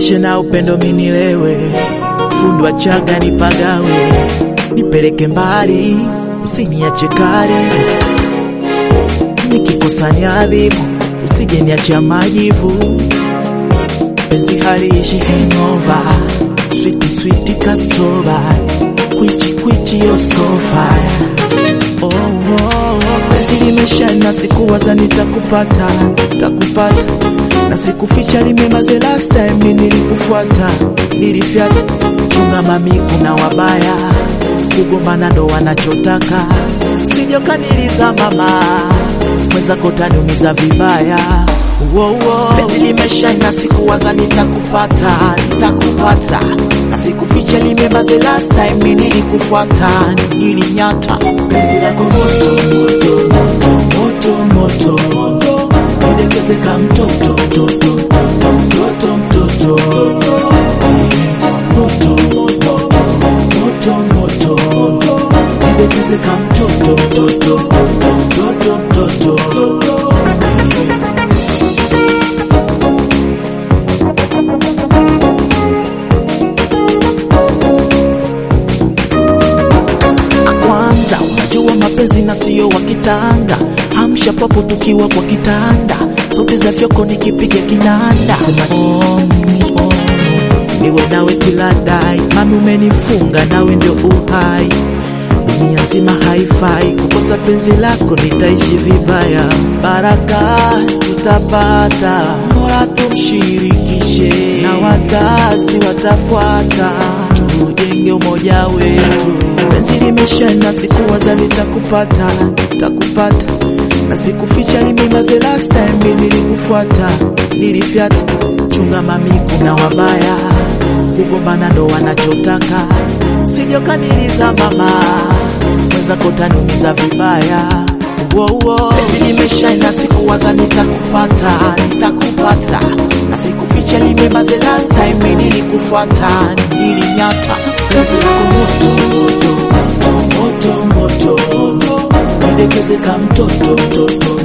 nilishe na upendo minilewe, fundi wa chaga nipagawe, nipeleke mbali, usiniache karibu, nikikosa niadhibu, usije niachia majivu, penzi haliishi hangover, sweet sweet kastorba, kwichi kwichi yoskofa Oh, oh, oh, penzi limeshana, sikuwaza nitakupata, takupata na sikuficha, limema the last time mimi nilikufuata, nilifyata. Chunga mami, kuna wabaya, kugombana ndo wanachotaka, sijokaniliza mama, mwenzako taniumiza vibaya. Wow, wow. Penzi limeshana, sikuwaza nitakupata, nitakupata na sikuficha, limema the last time mimi nilikufuata, nilinyata penzi lako moto moto moto moto moto moto nidekeze ka mtoto mtoto mtoto mtoto moto moto moto moto nidekeze ka mtoto mtoto mtoto mtoto kwanza unajua mapenzi na sio wa kitanga hamsha papo tukiwa kwa kitanda sote za fyoko nikipiga kinanda sema oh, oh, niwe nawe tiladai mami umenifunga nawe ndio uhai dunia nzima haifai kukosa penzi lako nitaishi vibaya baraka tutapata mola tumshirikishe na wazazi watafuata tujenge umoja wetu penzi limeshana sikuwaza litakupata takupata na sikuficha limema the last time mimi nilikufuata nilifyata chunga mami kuna wabaya kugombana ndo wanachotaka sijokaniliza mama mwenzako taniumiza vibaya wow, wow. penzi limeshana sikuwaza nitakupata nitakupata na sikuficha limema the last time mimi nilikufuata nilinyata penzi lako moto moto moto moto moto nidekeze ka mtoto mtoto